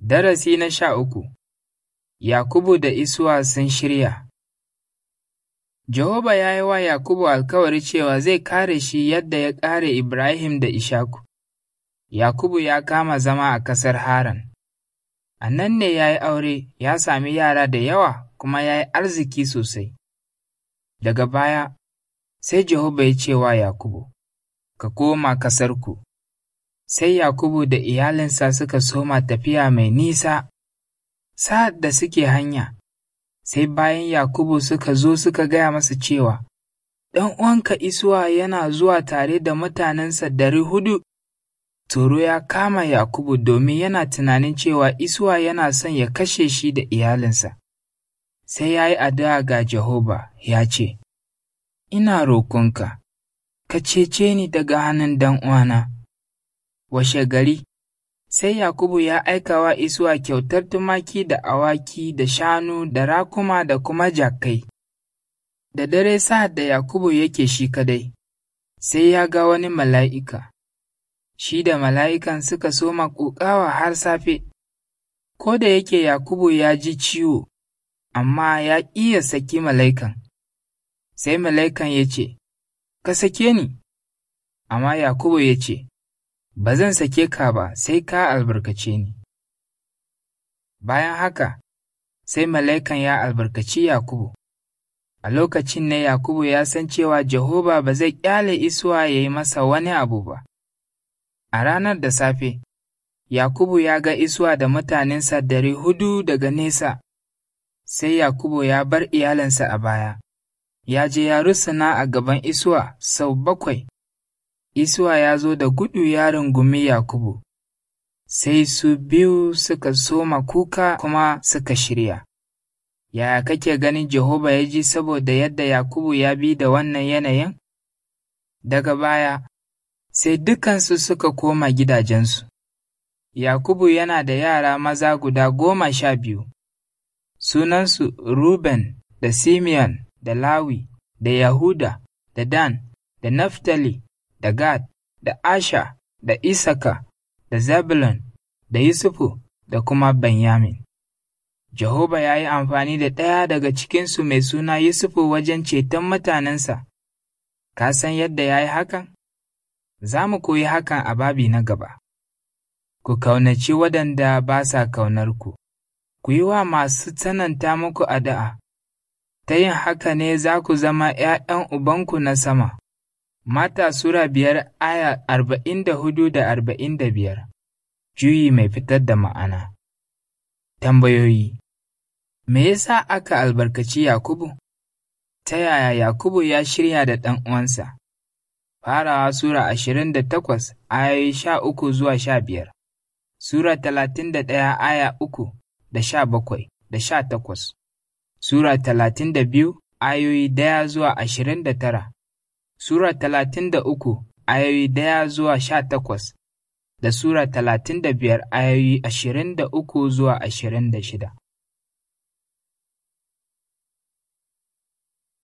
Darasi na sha uku Yakubu da Isuwa sun shirya Jehova ya yi wa Yakubu alkawari cewa zai kare shi yadda ya kare Ibrahim da Ishaku. Yakubu ya kama zama a ƙasar Haran. A nan ne ya yi aure, ya sami yara da yawa kuma ya yi arziki sosai. Daga baya, sai Jehova ya ce wa Yakubu, Ka koma ƙasarku. Sai Yakubu da iyalinsa suka soma tafiya mai nisa, sa'ad da suke hanya, sai bayan Yakubu suka zo suka gaya masa cewa, Ɗan uwanka Isuwa yana zuwa tare da mutanensa dari hudu. Tsoro ya kama Yakubu domin yana tunanin cewa Isuwa yana son ya kashe shi da iyalinsa. Sai ya yi addu'a ga Jehova ya ce, Ina roƙonka, ka cece ni daga hannun dan uwana. Washe gari, sai Yakubu ya aika wa Isuwa kyautar tumaki da awaki da shanu da rakuma da kuma jakai. Da dare sa'ad da Yakubu yake shi kadai, sai ya ga wani mala'ika. Shi da mala'ikan suka soma ƙoƙawa har safe, ko da yake Yakubu ya ji ciwo, amma ya iya saki mala'ikan. Sai mala'ikan ya ce, Ka sake ni, amma Yakubu ya ce, Ba zan sake ka ba sai ka albarkace ni. Bayan haka, sai mala'ikan ya albarkaci Yakubu. A lokacin ne Yakubu ya san cewa Jehova ba zai ƙyale Isuwa ya yi masa wani abu ba. A ranar da safe, Yakubu ya ga Isuwa da mutanensa dari hudu daga nesa, sai Yakubu ya bar iyalinsa a baya, ya je ya rusuna a gaban Isuwa sau bakwai. Isuwa ya zo da gudu ya rungumi Yakubu, sai su biyu suka soma kuka kuma suka shirya. Yaya kake ganin Jehova ya ji saboda yadda Yakubu ya bi da wannan yanayin? Daga baya, sai dukansu suka koma gidajensu. Yakubu yana da yara maza guda goma sha biyu, sunansu Ruben da Simeon da Lawi da Yahuda da Dan da Naftali da Gad da Asha da Isaka da Zebulun da Yusufu da kuma Benyamin. Jehova ya yi amfani da ɗaya daga cikinsu mai suna Yusufu wajen ceton mutanensa. Ka san yadda ya yi hakan? Za mu koyi hakan a babi na gaba. Ku kaunaci waɗanda ba sa kaunar ku, ku yi wa masu tsananta muku addu'a, ta yin haka ne za ku zama ’ya'yan Ubanku na sama. Mata Sura biyar aya arba'in da hudu da arba'in da biyar Juyi mai fitar da ma'ana Tambayoyi Me yasa aka albarkaci Yakubu? Ta yaya Yakubu ya shirya da ɗan uwansa? Farawa Sura ashirin da takwas ayoyi sha uku zuwa sha biyar Sura talatin da ɗaya aya uku da sha bakwai da sha takwas Sura talatin da biyu ayoyi ɗaya zuwa ashirin da tara Sura talatin da uku ayoyi ɗaya zuwa sha takwas da Sura talatin da biyar ayoyi ashirin da uku zuwa ashirin da shida.